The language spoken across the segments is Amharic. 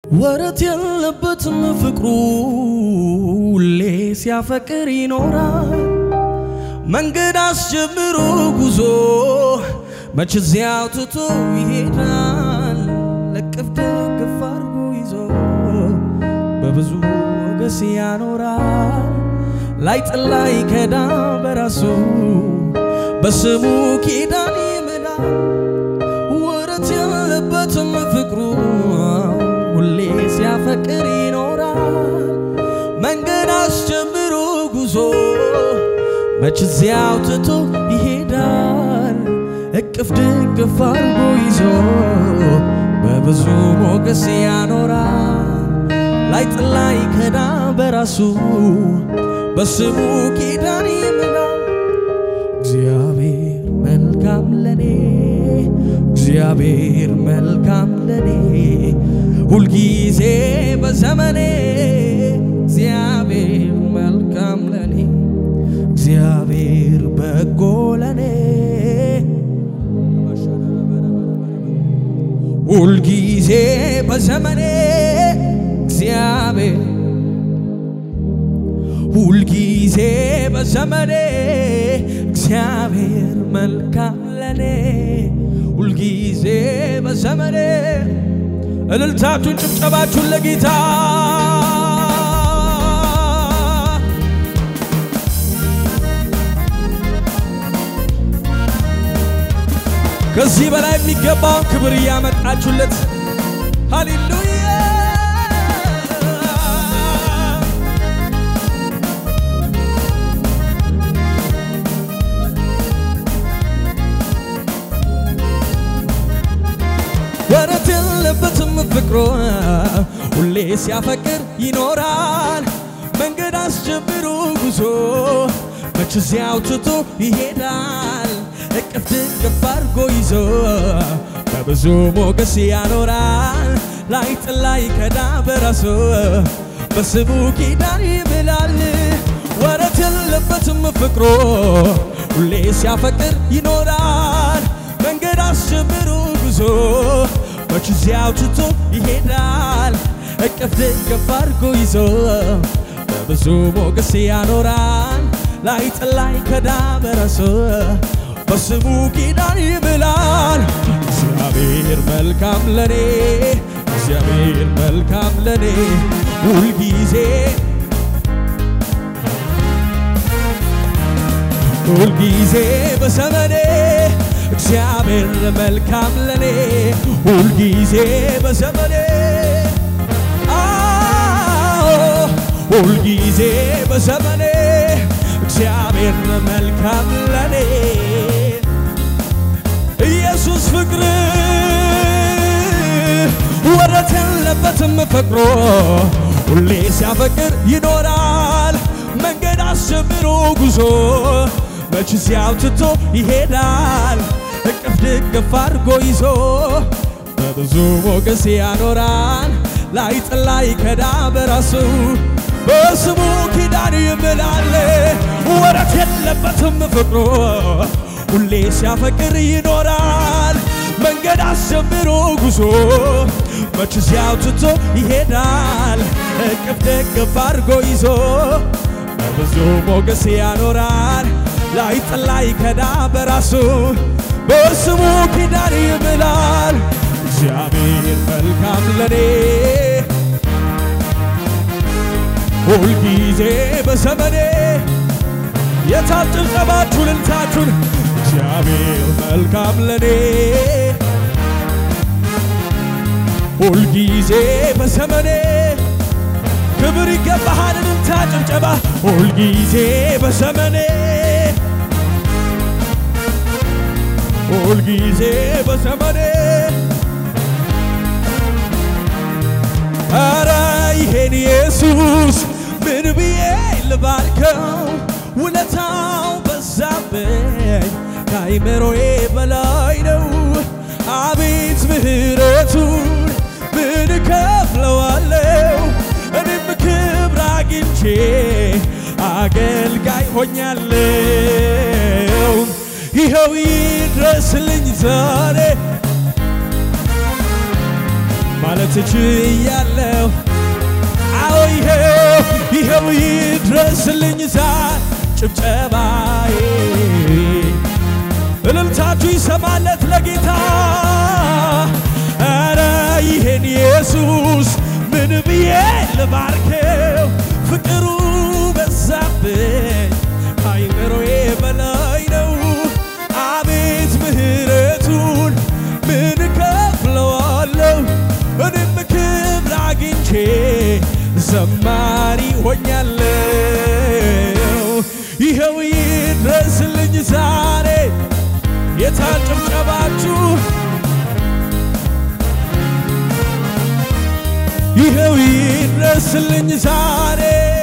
ወረት የለበትም ፍቅሩ ሁሌ ሲያፈቅር ይኖራል። መንገድ አስጀምሮ ጉዞ መች እዚያው ትቶ ይሄዳል። ለቅፍ ደግፍ አርጎ ይዞ በብዙ ሞገስ ያኖራል። ላይ ጥላ ይከዳ በራሱ በስሙ ኪዳን ይምላል። ወረት የለበትም ፍቅሩ ሁሌ ሲያፈቅር ይኖራል። መንገድ አስጀምሮ ጉዞ መች እዚያው ትቶ ይሄዳል። እቅፍ ድግፍ አርጎ ይዞ በብዙ ሞገስ ያኖራል። ላይ ጥላ ይከዳ በራሱ በስሙ ኪዳን ይምላል። እግዚአብሔር መልካም ለኔ እግዚአብሔር መልካም ለኔ ሁልጊዜ በዘመኔ እግዚአብሔር መልካም ለኔ እግዚአብሔር በጎ ለኔ ሁልጊዜ በዘመኔ እግዚአብሔር ሁልጊዜ በዘመኔ እግዚአብሔር መልካም ለኔ ሁልጊዜ በዘመኔ እልልታችሁን ጭብጨባችሁን ለጌታ ከዚህ በላይ የሚገባውን ክብር እያመጣችሁለት ሃሌሉያ ወረት የለበትም ፍቅሮ ሁሌ ሲያፈቅር ይኖራል። መንገድ አስጀምሮ ጉዞ መች እዚያው ትቶ ይሄዳል። እቅፍ ድግፍ አርጎ ይዞ በብዙ ሞገስ ያኖራል። ላይ ጥላ ይከዳ በራሱ በስሙ ኪዳን ይምላል። ወረት የለበትም ፍቅሮ ሁሌ ሲያፈቅር ይኖራል። መንገድ አስጀምሮ ጉዞ መች እዚያው ትቶ ይሄዳል። እቅፍ ድግፍ አርጎ ይዞ በብዙ ሞገስ ያኖራል። ላይ ጥላ ይከዳ በራሱ በስሙ ኪዳን ይምላል። እግዚአብሔር መልካም ለኔ እግዚአብሔር መልካም ለኔ ሁልጊዜ ሁልጊዜ በዘመኔ እግዚአብሔር መልካም ለኔ ሁልጊዜ በዘመኔ አዎ ሁልጊዜ በዘመኔ እግዚአብሔር መልካም ለኔ ኢየሱስ ፍቅር ወረት የለበትም ፍቅሮ ሁሌ ሲያፈቅር ይኖራል። መንገድ አስጀምሮ ጉዞ መች እዚያው ትቶ ይሄዳል። እቅፍ ድግፍ አድርጎ ይዞ በብዙ ሞገስ ያኖራል። ላይ ጥላ ይከዳ በራሱ በስሙ ኪዳን ይምላል። ወረት የለበትም ፍቅሮ ሁሌ ሲያፈቅር ይኖራል። መንገድ አስጀምሮ ጉዞ መች እዚያው ትቶ ይሄዳል። እቅፍ ደግፍ አድርጎ ይዞ በብዙ ሞገስ ያኖራል። ላይ ጥላ ይከዳ በራሱ በስሙ ኪዳን ይምላል። እግዚአብሔር መልካም ለኔ ሁልጊዜ በዘመኔ የታል ጭብጨባችሁ ልልታችሁን እግዚአብሔር መልካም ለኔ ሁልጊዜ በዘመኔ ክብር ይገባሃል ልልታ ጭብጨባ ሁልጊዜ በዘመኔ ሁልጊዜ በዘመኔ አረ ይሄን ኢየሱስ ምን ብዬ ልባርከው ውለታው በዛብኝ ከአይምሮዬ በላይ ነው። አቤት ምሕረቱን ምን እከፍለዋለሁ? እኔም ክብር አግኝቼ አገልጋይ ሆኛለሁ። ይኸው ይድረስልኝ ዛሬ ማለት ችያለሁ ይኸው ይድረስልኝ ዛሬ ጭብጨባዬ እልልታችሁ ይሰማለት ለጌታ ኧረ ይሄን ኢየሱስ ምን ብዬ ልባርከው ፍቅሩ በዛብኝ አይምሮዬ በላይ ነው አቤት ምሕረቱን ምን ከፍለዋለሁ እኔም ክብር አግኝቼ ዘማሪ ሆኛለሁ ይኸው ይድረስልኝ ዛሬ የታን ጭብጨባችሁ ይኸው ይድረስልኝ ዛሬ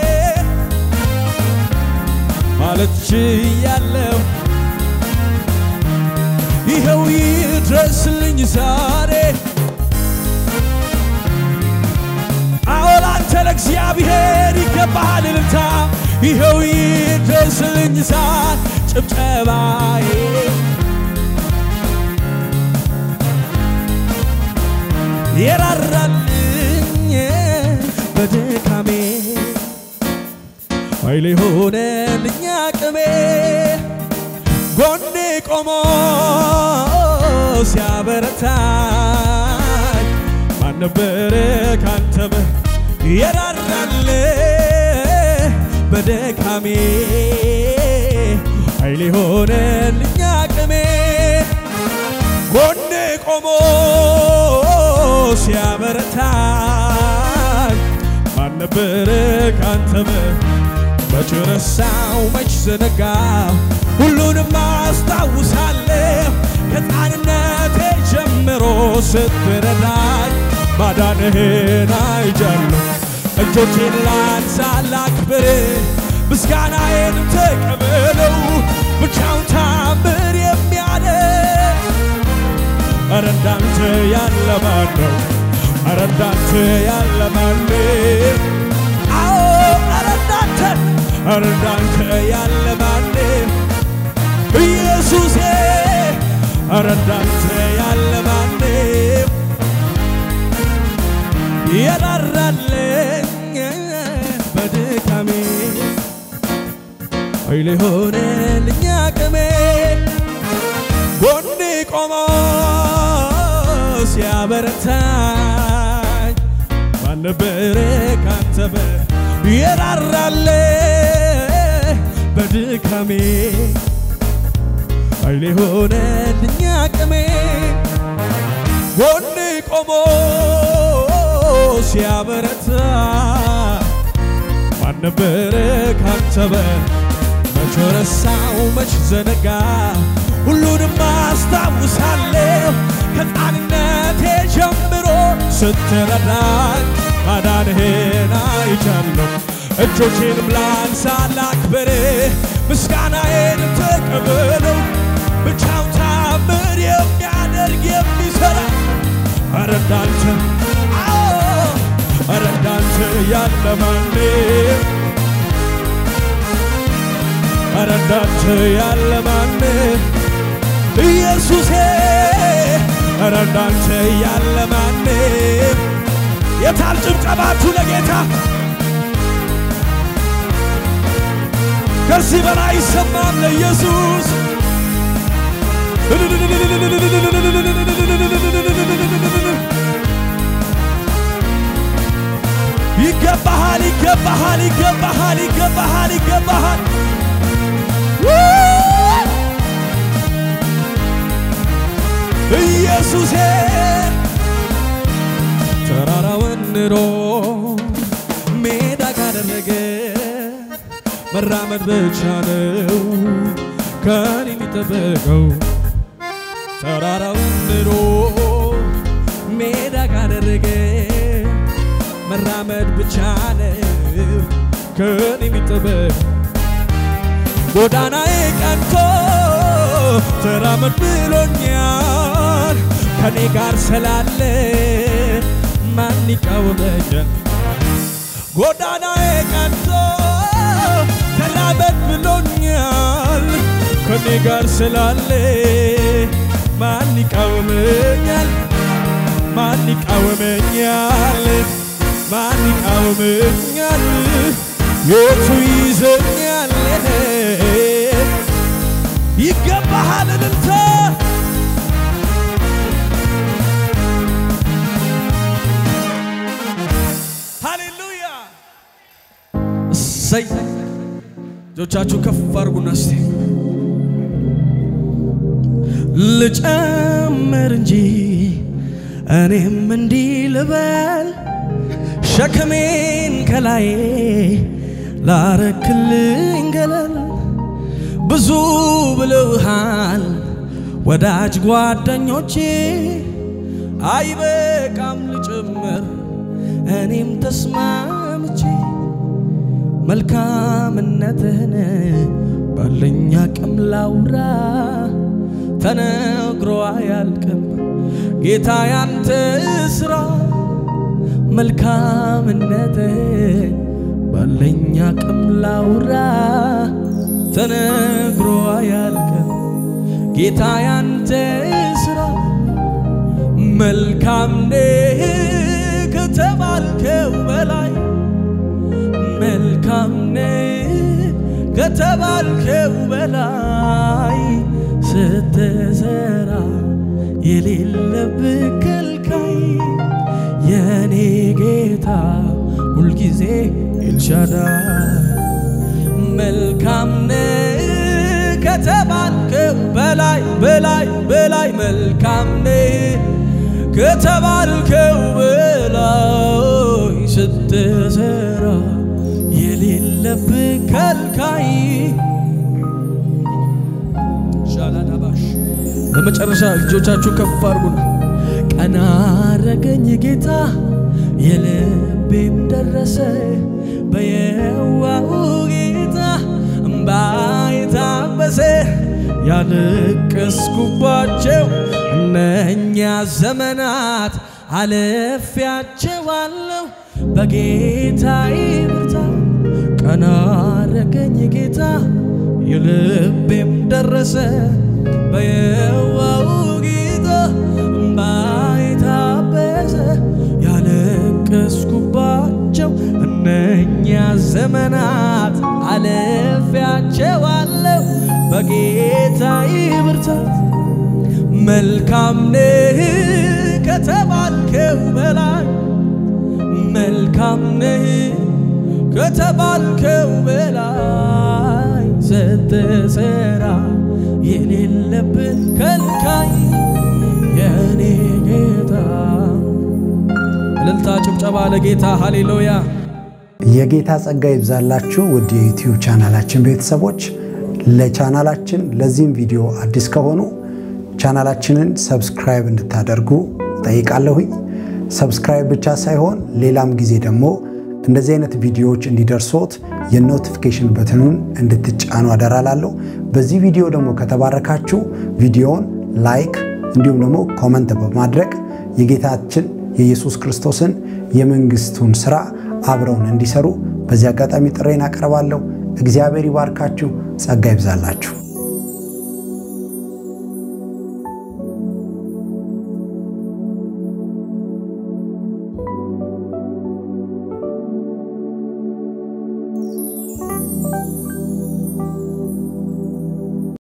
ማለት ችያለሁ ይኸው ይድረስልኝ ዛሬ አዎ ላንተ ለእግዚአብሔር ይገባሃል እልልታ ይኸው ይድረስልኝ ዛሬ ጭብጨባዬ የራራልኝ በድካሜ ኃይሌ ሆነልኝ አቅሜ ጎኔ ቆሞ ሲያበረታኝ ማን ነበረ ካንተ በ- የራራል በድካሜ ኃይሌ ሆነልኝ አቅሜ ጎኔ ቆሞ ሲያበረታኝ ማን ነበረ ካንተ በ- መች ረሳው መች ዘነጋው ሁሉንም አስታውሳለሁ ከሕፃንነቴ ጀምሮ ስትረዳኝ ማዳንህን አይጃለሁ እጆቼን ላንሳ ላክብር ምስጋናዬን ተቀበለው ብቻውን ታምር የሚያደርግ ኧረ እንዳንተ ያለ ማን ነው? ኧረ እንዳንተ ያለ ማን ነው? አዎ ኧረ እንዳንተ ኧረ እንዳንተ ያለ ማን ነው? ኢየሱሴ ኧረ እንዳንተ ያለ ማን ነው? የራራልኝ በድካሜ ኃይሌ ሆነልኝ አቅሜ ጎኔ ቆሞ ሲያበረታኝ ማን ነበረ ካንተ በ- የራራለ በድካሜ ኃይሌ ሆነልኝ አቅሜ ጎኔ ቆሞ ሲያበረታ ማን ነበረ ካንተ በ- መች ረሳው መች ዘነጋ ሁሉንም አስታውሳለሁ ከሕፃንነቴ ጀምሮ ስትረዳኝ ማዳንህን አይቻለሁ እጆቼንም ላንሳ ላክብር ምስጋናዬንም ተቀበለው ብቻውን ታምር የሚያደርግ የሚሠራ ኧረ እንዳንተ አዎ ኧረ እንዳንተ ያለ ማንም ኧረ እንዳንተ ያለ ማንም ኢየሱሴ ኧረ እንዳንተ ያለ ማንም የታል ጭብጨባችሁ ለጌታ ከዚህ በላይ አይሰማም ለኢየሱስ ይገባሃል ይገባሃል ይገባሃል ይገባሃል ይገባሃል ኢየሱሴ ተራራውን ንሮ ሜዳ ካደረገ መራመድ ብቻ ነው ከኔ የሚጠበቀው ተራራውን ንሮ ሜዳ ካደረገ መራመድ ብቻ ነው ከኔ የሚጠበቅ ጎዳናዬ ቀንቶ ተራመድ ብሎኛል ከኔ ጋር ስላለ ማን ይቃወመኛል? ጎዳናዬ ቀንቶ ተራመድ ብሎኛል ከኔ ጋር ስላለ ማን ይቃወመኛል? ማን ይቃወመኛል? ማን ይቃወመኛል? የቱ ይዘኛል ይገባሃል እልልታ ሃሌሉያ እሰይ እጆቻችሁ ከፍ አድርጉና እስቲ ልጨምር እንጂ እኔም እንዲህ ልበል ሸክሜን ከላዬ ላረክልኝ ገለል ብዙ ብለውሃል ወዳጅ ጓደኞቼ አይበቃም ልጨምር እኔም ተስማምቼ መልካምነትህን ባለኝ አቅም ላውራ ተነግሮ አያልቅም ጌታ ያንተ ስራ መልካምነትህን ባለኝ አቅም ላውራ ተነግሮ አያልቅም ጌታ ያንተ ስራ መልካም ነህ ከተባልከው በላይ መልካም ነህ ከተባልከው በላይ ስትሰራ የሌለብህ ከልካይ የኔ ጌታ ሁልጊዜ ኤልሻዳይ መልካም ነህ ከተባልከው በላይ በላይ በላይ መልካም ነህ ከተባልከው በላይ ስትሰራ የሌለብህ ከልካይ ሻላዳባሽ በመጨረሻ እጆቻችሁ ከፍ አድርጉና ቀና አረገኝ ጌታ የልቤም ደረሰ በየዋሁ ጌታ እምባይ ታበሰ ያለቀስኩባቸው እነኛ ዘመናት አለፊያቸዋለሁ በጌታዬ ብርታት ቀና አረገኝ ጌታ የልቤም ደረሰ በየዋሁ ጌታ እምባይ ታበሰ ያለቀስኩባቸው እነኛ ዘመናት አለፊያቸዋለሁ በጌታዬ ብርታት መልካም ነህ ከተባልከው በላይ መልካም ነህ ከተባልከው በላይ ስትሰራ የሌለብን ከልካይ የኔ ጌታ እልልታ ጭብጨባ ለጌታ ሃሌሉያ የጌታ ጸጋ ይብዛላችሁ ውድ የዩቲዩብ ቻናላችን ቤተሰቦች። ለቻናላችን ለዚህም ቪዲዮ አዲስ ከሆኑ ቻናላችንን ሰብስክራይብ እንድታደርጉ ጠይቃለሁኝ። ሰብስክራይብ ብቻ ሳይሆን ሌላም ጊዜ ደግሞ እንደዚህ አይነት ቪዲዮዎች እንዲደርሶት የኖቲፊኬሽን በትኑን እንድትጫኑ አደራላለሁ። በዚህ ቪዲዮ ደግሞ ከተባረካችሁ ቪዲዮውን ላይክ እንዲሁም ደግሞ ኮመንት በማድረግ የጌታችን የኢየሱስ ክርስቶስን የመንግስቱን ስራ አብረውን እንዲሰሩ በዚህ አጋጣሚ ጥሬን አቀርባለሁ። እግዚአብሔር ይባርካችሁ፣ ጸጋ ይብዛላችሁ።